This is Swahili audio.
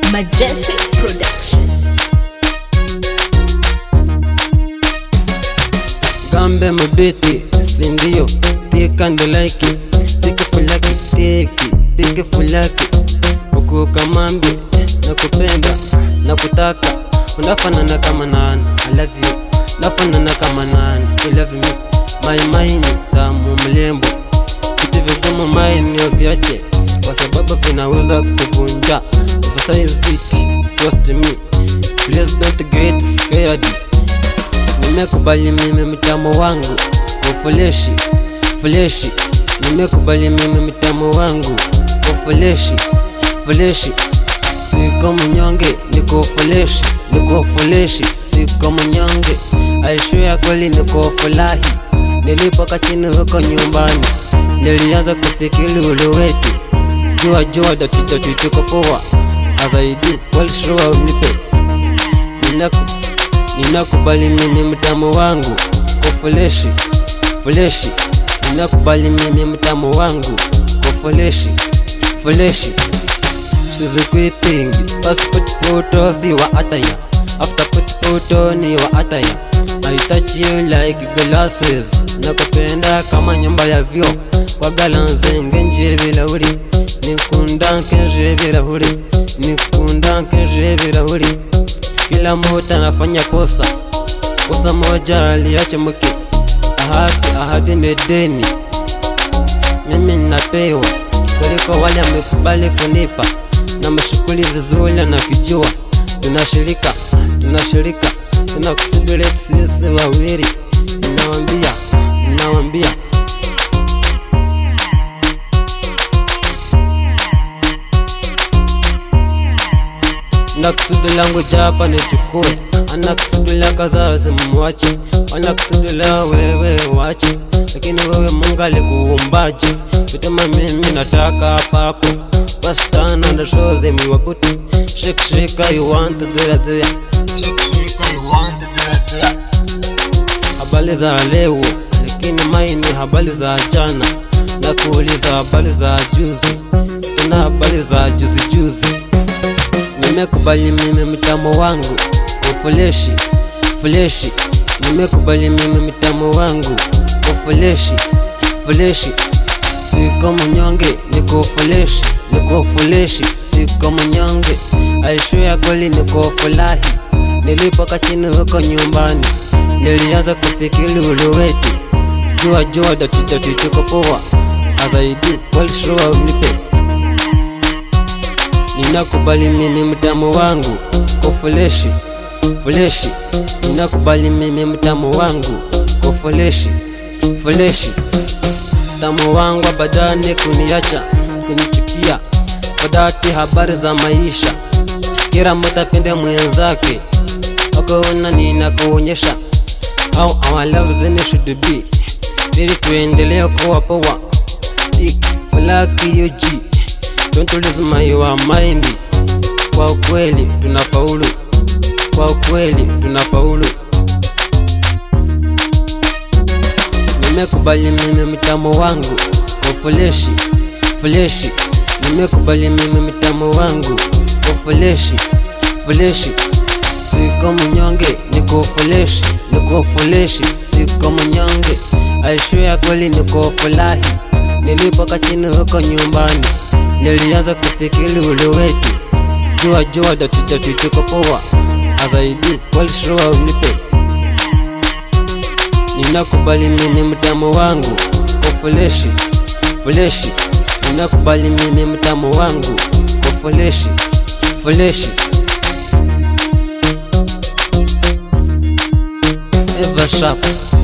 Majestic Production. Gambe mabiti sindio, tika ndo like tiki fulaki tiki tiki fulaki huku kamambi na kupenda na kutaka unafanana kama nani I love you nafanana kama nani I love me my mind tamu mlembo vitu vigumu maini viache kwa sababu vinaweza kuvunja emphasize it trust me please don't get scared nimekubali mimi mtamo wangu ufuleshi fuleshi nimekubali mimi mtamo wangu ufuleshi fuleshi siko mnyonge niko fuleshi niko fuleshi siko mnyonge aishuya kweli niko fulahi nilipoka chini huko nyumbani nilianza kufikiri ule wetu jua jua datidati tuko poa adhaidi walishua unipe ninaku ninakubali mimi mtamo wangu kwa fuleshi fuleshi ninakubali mimi mtamo wangu kwa fuleshi fuleshi sizikuipingi passport photo viwa ataya after put photo ni wa ataya I touch you like glasses nakupenda kama nyumba ya vyo wagalanze ngenje birahuri nikunda nkenje birahuri nikunda nkenje birahuri kila mmoja anafanya kosa kosa moja aliache mke ahadi ahadi ni deni mimi ninapewa kuliko wale amekubali kunipa na mashukuli vizuri anakijua tunashirika tunashirika tunakusubiri sisi wawili ninawambia ninawambia na kusudi langu japa nichukue ana kusudi la kazazi mwache ana kusudi la wewe wache lakini wewe mungu alikuumbaje vitema mimi nataka hapa hapo first time and show them you are put shake shake you want there there shake shake you want there there habari za leo lakini maini habari za jana na kuuliza habari za juzi tuna habari za juzi juzi nimekubali mimi mtamo wangu ufuleshi fuleshi nimekubali mimi mtamo wangu ufuleshi fuleshi siko mnyonge niko fuleshi niko fuleshi siko mnyonge aishuya kweli niko fulahi nilipoka chini huko nyumbani nilianza kufikiri ule wetu jua jua datidati tuko poa adhaidi walishua unipe ninakubali mimi mtamo wangu kwa fuleshi fuleshi ninakubali mimi mtamo wangu kwa fuleshi fuleshi mtamo wangu abadani kuniacha kunichukia fadati habari za maisha kila mmoja pende mwenzake wakaona ninakuonyesha au our love zini should be ili tuendelee kuwa poa tik falaki yoji Don't lose my your mind. Kwa ukweli tunafaulu, kwa ukweli tunafaulu. Nimekubali mimi mtamo wangu kwa fuleshi fuleshi, nimekubali mimi mtamo wangu kwa fuleshi fuleshi. Siko mnyonge, niko fuleshi, niko fuleshi, siko mnyonge. Aishuya kweli niko fulahi, nilipoka chini huko nyumbani nilianza kufikiri ule wetu jua jua datidati tuko poa adhaidi walishua unipe ninakubali mimi mtamo wangu kwa fuleshi fuleshi ninakubali mimi mtamo wangu kwa fuleshi fuleshi Eva Sharp